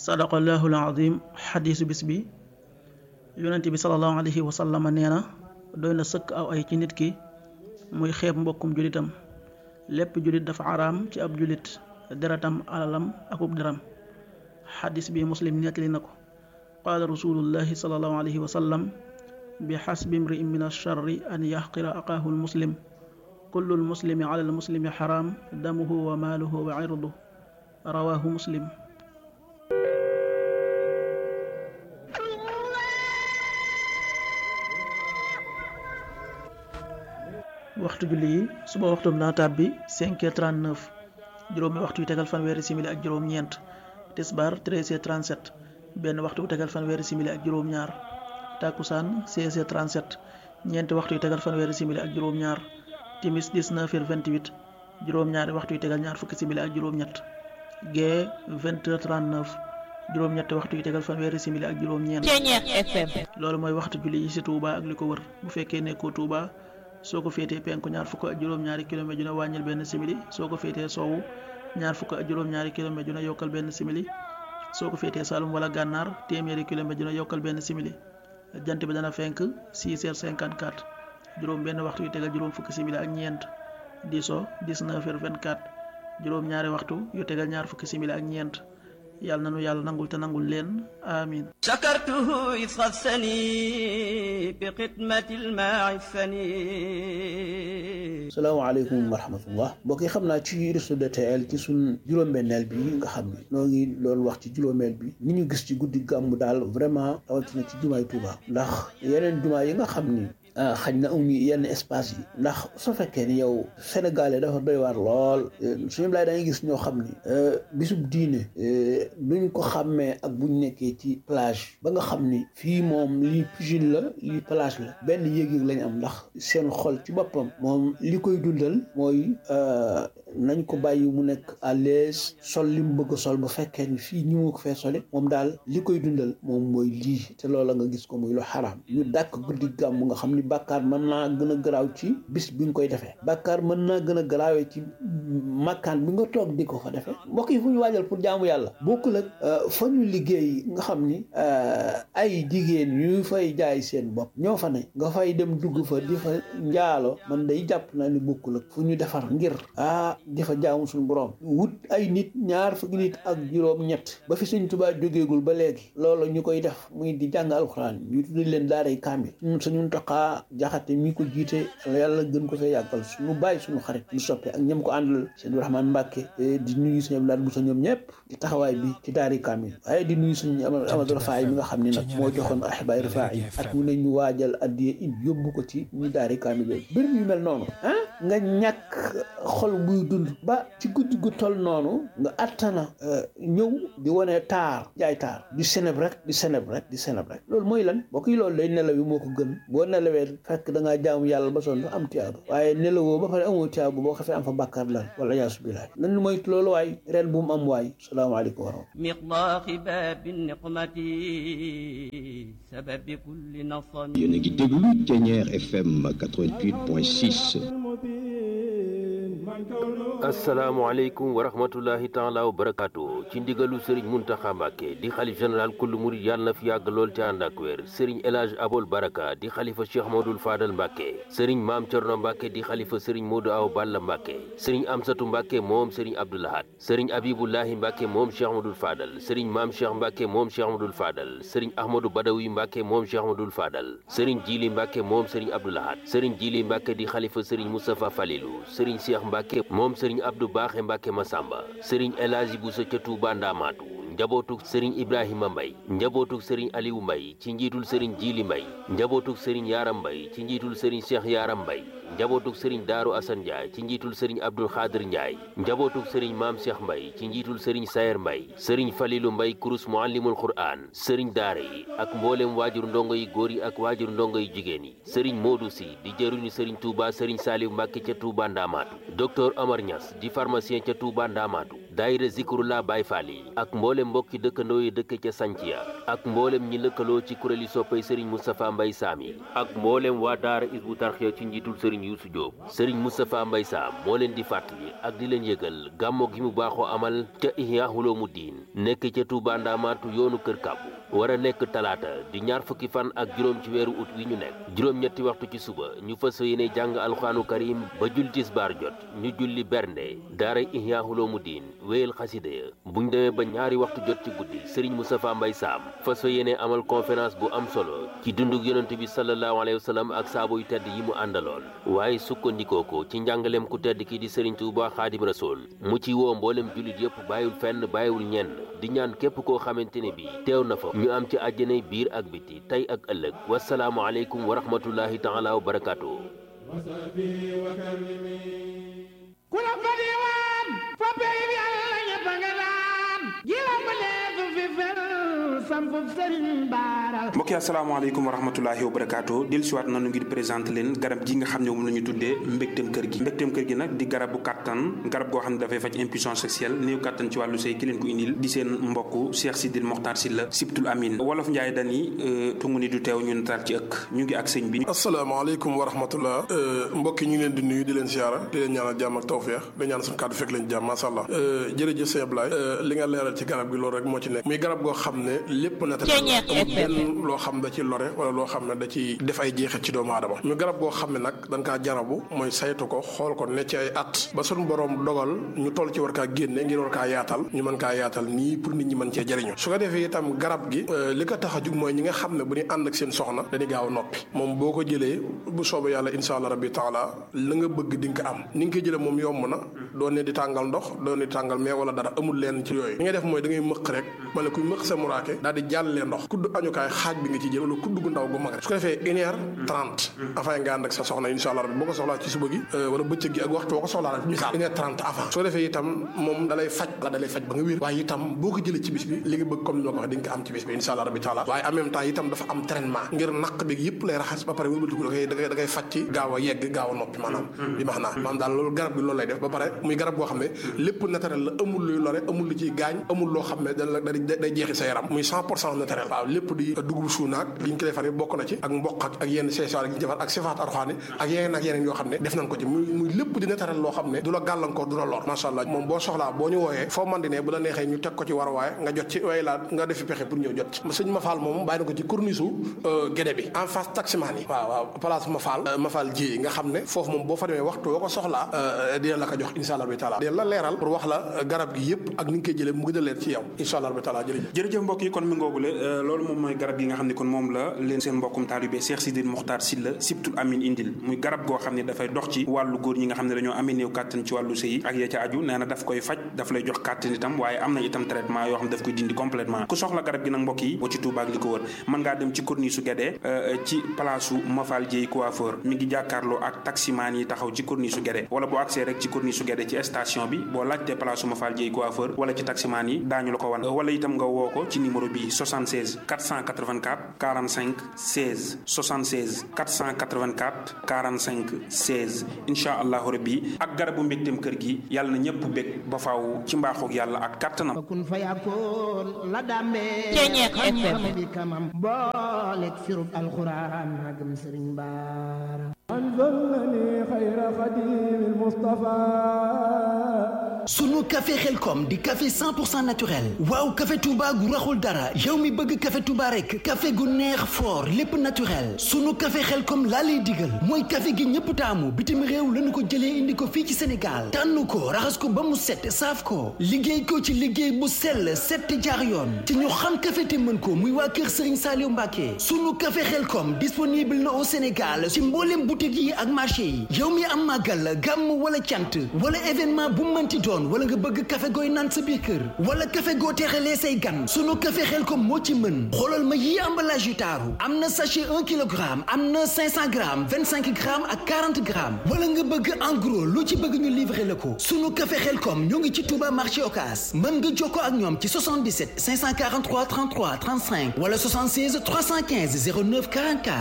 sadaqallahu alazim xadiisu bis bi yonent bi salallahu alayhi wa sallama nee na doy na sëkk aw ay ci nit ki muy xeeb mbokkum julitam lépp julit dafa araam ci ab julit deretam alalam akub deram xadis bi muslim nettali na ko qaala rasulullahi salallahu alayhi wa sallam bi xasbi mri'in min alcharri an yaxqira aqaahu almuslim kullu almuslimi ala almuslimi xaraam damuhu wa maaluhu wa irduhu rawaahu muslim waxtu julli yi suba waxtum dana tàbbi 5h39 juróomi waxtu yu tegal fanweeri simili ak juróom-ñeent tisbaar 13h37 benn waxtu bu tegal fanweeri simili ak juróom-ñaar takkusaan 16h37 ñeenti waxtu yu tegal fanweeri simili ak juróom-ñaar timis 19h28 juróom-ñaari waxtu yu tegal ñaar fukki simili ak juróom-ñett gee 20h39 juróom-ñetti waxtu yu tegal fanweeri simili ak juróom-ñeent loolu mooy waxtu julli yi ci Touba ak li ko wër bu fekkee nekkoo Touba soo ko féetee penku ñaar fukk ak juróom-ñaari kilomètre ju ne wàññil benn simili soo ko féetee soowu ñaar fukk ak juróom-ñaari kilomètre ju ne yokkal benn simili soo ko féetee Saalum wala gànnaar téeméeri kilomètre ju ne yokkal benn simili jant bi dana fenk 6h54 juróom benn waxtu yu tegal juróom fukki simili ak ñeent di so 19h24 juróom ñaari waxtu yu tegal ñaar fukki simili ak ñeent yàlla nanu yàlla nangul te nangul leen amin شكرته إذ خصني بخدمة الماع الثني salaamaaleykum wa rahmatullah mbokk yi xam naa ci réseau de TL ci suñ juróom-benneel bi nga xam ne noo ngi loolu wax ci juróomeel bi ni ñu gis ci guddi gàmmu daal vraiment rawatina ci jumaay Tuuba ndax yeneen jumaa yi nga xam ni xañ na amuñu yenn espace yi ndax su fekkee ni yow sénégalais dafa doy waar lool suñu laay da ngay gis ñoo xam ni bisub diine duñ ko xàmmee ak buñ nekkee ci plage ba nga xam ni fii moom lii piscine la lii plage la benn yéeg-yéeg lañ am ndax seen xol ci boppam moom li koy dundal mooy nañ ko bàyyi mu nekk à l'aise sol li mu bëgg a sol bu fekkee ni fii ñu mu ko fee sole moom daal li koy dundal moom mooy lii te loola nga gis ko muy lu xaraam ñu dàkk guddi gàmm nga xam ni bàkkaar mën naa gën a garaaw ci bis bi nga koy defee bàkkaar mën naa gën a garaawee ci makkaan bi nga toog di ko fa defee mbokk yi fu ñu waajal pour jaamu yàlla bokkul ak fa ñu liggéey nga xam ni ay jigéen ñu fay jaay seen bopp ñoo fa ne nga fay dem dugg fa di fa njaalo man day jàpp naa ni bokkul ak fu ñu defar ngir ah di fa jaamu suñu borom wut ay nit ñaar fukki nit ak juróom ñett ba fi Sëñ Tuubaa jógeegul ba léegi loolu ñu koy def muy di jàng alxuraan ñu tuddi leen daaray kaamil ñun suñu toqaa jaxate mi ko jiite yàlla gën ko fee yàggal suñu bàyyi suñu xarit ñu soppe ak ñam ko àndal seen Rahmaan Mbàkke di nuyu suñu Abdou Lahad Bousso ñoom ñëpp ci taxawaay bi ci daari kaamil waaye di nuyu suñu Amadou Rafaay mi nga xam ne nag moo joxoon ahibaay Rafaay yi at mu ne ñu waajal addiye in yóbbu ko ci ñu daari kaamil yooyu mbir yu mel noonu ah nga ñàkk xol buy dund ba ci guddi gu toll noonu nga attana ñëw di wane taar jaay taar di seneb rek di seneb rek di seneb rek loolu mooy lan boo koy loolu day nelaw yi moo ko gën boo nelawee fekk da ngaa jaamu yàlla ba sonn am tiyaaba waaye nelawoo ba pare amoo tiyaaba boo xefee am fa bàkkaar lan wala yaasu billaah nan moytu loolu waay ren bu mu am waay salaamaaleykum wa rahmatulah مقضاق باب النقمة سبب كل نصم yéen a ngi déglu Thiéniere FM 88.6 asalaamaaleykum wa rahmatullahi taala wa barakaatu ci ndigalu sëriñ muntaxa mbàkke di xalif général kullu murid yàlla na fi yàgg lool ci ànd ak wér sëriñ El Hadj Abol Baraka di xalifa cheikh Modou Fadal mbàkke sëriñ maam Cerno mbàkke di xalifa sëriñ Modou Aw Balla mbàkke sëriñ Amsatu mbàkke moom sëriñ Abdoulahat sëriñ Abibullahi mbàkke moom cheikh Modou Fadal sëriñ maam cheikh mbàkke moom cheikh Modou Fadal sëriñ Ahmadou Badawi mbàkke moom cheikh Modou Fadal sëriñ Jili mbàkke moom sëriñ Abdoulahat sëriñ Jili mbàkke di xalifa sëriñ Moustapha Falilou sëriñ cheikh mbàkke moom sëriñ Abdou Baaxe Mbàkke Masamba sëriñ El Hadji Bousso ca Touba Ndamaatu njabootuk sëriñ Ibrahima Mbay njabootuk sëriñ Aliou Mbay ci njiitul sëriñ Jili Mbay njabootuk sëriñ Yaram Mbay ci njiitul sëriñ Cheikh Yaram Mbay njabootuk sëriñ Daaru Asan Njaay ci njiitul sëriñ Abdul Xaadir Njaay njabootuk sëriñ Maam Cheikh Mbay ci njiitul sëriñ Sayer Mbay sëriñ Falilu Mbay kurus muallimul Qur'aan sëriñ daara yi ak mboolem waajur ndongo yi góor yi ak waajur ndongo yi jigéen yi sëriñ Moodu Si di jëruñu sëriñ Touba sëriñ Saaliw Mbàkke ca Touba Ndamaatu docteur Omar Niass di pharmacien ca Touba Ndamaatu daayira Zikrullah Baay Faal yi ak mboolem mbokki dëkkandoo yi dëkk ca Sanciya ak mboolem ñi lëkkaloo ci kuréeli soppay sëriñ Moustapha Mbay Saam yi ak mboolem waa daara Isbu Tarxiya ci njiitul sëriñ sëriñ Youssou Diop sëriñ Moustapha Mbay Sam moo leen di fàttali ak di leen yëgal gàmmo gi mu baaxoo amal ca Ihya Ulumuddin nekk ca Touba Ndamaatu yoonu Kër Kàbbu war a nekk talaata di ñaar fukki fan ak juróom ci weeru ut wi ñu nekk juróom-ñetti waxtu ci suba ñu fas yéene jàng alxuraanu karim ba jul tisbaar jot ñu julli bernde daara Ihya Ulumuddin wéyal xasida ya buñ demee ba ñaari waxtu jot ci guddi sëriñ Moustapha Mbay Sam fas yéene amal conférence bu am solo ci dundug yonent bi sallallahu alayhi wa sallam ak saabo yu tedd yi mu àndaloon waaye sukkandikoo ko ci njàngaleem ku tedd ki di sëriñ Tuuba Xaadim Rasul mu ci woo mboolem jullit yëpp bàyyiwul fenn bàyyiwul ñenn di ñaan képp koo xamante ne bi teew na fa ñu am ci àjjanay biir ak biti tey ak ëllëg wasalaamu aleykum wa rahmatullahi taala wa barakaatu ku la fa diwaan fa pey bi yàlla ñëpp a nga daan ji la ma leesu fi fel sampub sëriñ baara mbokk yi asalaamaaleykum wa rahmatulahi wa barakaatu del siwaat nanu ngir présenté leen garab gi nga xam ne moom la ñu tuddee mbégteem kër gi mbégteem kër gi nag di garab bu kàttan garab goo xam ne dafay faj impuissance sexuelle néew kàttan ci wàllu sëy ki leen ko indil di seen mbokk Cheikh Sidil Mokhtar Sylla Sibtul Amin wolof Njaay dani tungu ni du teew ñu nataal ci ëkk ñu ngi ak sëñ bi asalaamaaleykum wa rahmatullah mbokk yi ñu ngi leen di nuyu di leen siyaara di leen ñaanal jàmm ak tawfeex di ñaan suñu kàddu fekk leen jàmm masha Allah jërëjëf sëñ Ablaye li nga leeral ci garab gi loolu rek moo ci nekk muy garab goo xam ne lépp na benn loo xam da ci lore wala loo xam ne da ci def ay jeexit ci doomu aadama ñu garab goo xam ne nag dañ kaa jarabu mooy saytu ko xool ko ne ci ay at ba suñu borom dogal ñu toll ci war kaa génne ngir war kaa yaatal ñu mën kaa yaatal nii pour nit ñi mën cee jëriñu su ko defee itam garab gi li ko tax a jug mooy ñi nga xam ne bu ñu ànd ak seen soxna dañuy gaaw noppi moom boo ko jëlee bu soobee yàlla insha allah rabbi taala la nga bëgg di nga ko am ni nga koy jëlee moom yomb na doo ne di tàngal ndox doo ne di tàngal mais wala dara amul leen ci yooyu li ngay def mooy da ngay mëq rek mala kuy mëq sa muraake daal di jàllee ndox kudd añukaay xaaj bi nga ci jël wala kudd gu ndaw gu mag rek su ko defee une heure trente avant nga ànd ak sa soxna insha allah rabbi boo ko soxlaa ci suba gi wala bëccëg gi ak waxtu boo ko soxlaa rek misaal une heure trente avant su ko defee itam moom dalay faj la dalay faj ba nga wér waaye itam boo ko jëlee ci bis bi li nga bëgg comme ni ma ko waxee di nga ko am ci bis bi insha allah rabbi taala waaye en même temps itam dafa am traitement ngir naq bi yëpp lay raxas ba pare wëlbatiku da koy da koy da koy faj ci gaaw a yegg gaaw a noppi maanaam bi max naa maanaam daal loolu garab bi loolu lay def ba pare muy garab boo xam ne lépp naturel la amul luy lore amul lu ciy gaañ amul loo xam ne da day jeexi sa yaram muy cent pour cent naturel waaw lépp di dugub suunaak li ñu ko defar bokk na ci ak mboq ak ak yenn seesaar yi ñu defar ak sifaat arxaani ak yeneen ak yeneen yoo xam ne def nañ ko ci muy muy lépp di naturel loo xam ne du la gàllankoor du la lor macha allah moom boo soxlaa boo ñu wooyee foo man di ne bu la neexee ñu teg ko ci war waaye nga jot ci waaye laa nga defi pexe pour ñëw jot ci sëñ Mafal moom bàyyi na ko ci corniche gédé bi en face taximaan yi waaw waaw place Mafal Mafal ji nga xam ne foofu moom boo fa demee waxtu woo ko soxlaa dina la ko jox insha allah bi taala dina la leeral pour wax la garab gi yëpp ak ni nga koy jëlee mu gën a leer ci yow insha allah bi taala jërëjëf jërëjëf mbokk yi kon mi ngoogule loolu moom mooy garab gi nga xam ne kon moom la leen seen mbokkum taalibe Cheikh Sidil Mokhtar Sylla Sibtul Amin indil muy garab goo xam ne dafay dox ci wàllu góor ñi nga xam ne dañoo amee néew kàttan ci wàllu sëy ak ya ca aju nee na daf koy faj daf lay jox kàttan itam waaye am na itam traitement yoo xam ne daf koy dindi complètement ku soxla garab gi nag mbokk yi boo ci Touba ak li ko wër mën ngaa dem ci corniche su Guédé ci place su Mafal Dieye coiffeur mi ngi jàkkaarloo ak taximaan yi taxaw ci corniche su Guédé wala boo accès rek ci corniche su Guédé ci station bi boo laajtee place su Mafal Dieye coiffeur wala ci taximaan yi daañu la ko wan wala itam nga woo ko ci numéro bi 76 484 45 16 76 484 45 16 incha allahu rabbi ak garabu mbégteem kër gi yàlla na ñëpp bég ba faaw ci mbaaxoog yàlla ak kàttanam kun fa yakkoon la dàmbee Ceeñeex FM. xam-xam bi kamam booleeg firub alxuraan magam sëriñ baara sunu café xelkom di café 100% naturel waaw café Touba gu raxul dara yow mi bëgg café Touba rek café gu neex fort lépp naturel sunu café xelkom laa lay digal mooy café gi ñëpp taamu bitim réew lañu ko jëlee indi ko fii ci Sénégal tànn ko raxas ko ba mu set saaf ko liggéey ko ci liggéey bu sell set te jaar yoon te ñu xam café te mën ko muy waa kër Serigne Saliou Mbacké sunu café xelkom disponible na au Sénégal ci mboolem boutique yi ak marché yi yow mi am màggal gàmm wala cant wala événement bu mënti doon wala nga bëgg café gooy naan sa biir kër wala café goo teexalee say gan sunu café xelkom moo ci mën xoolal ma yii emballage yu taaru am na sachet 1 kilogramme am na 500 grammes 25 grammes ak 40 grammes wala nga bëgg en gros lu ci bëgg ñu livrer la ko sunu café xelkom ñoo ngi ci Touba marché Ocass mën nga jokkoo ak ñoom ci 77 543 33 35 wala 76 315 09 44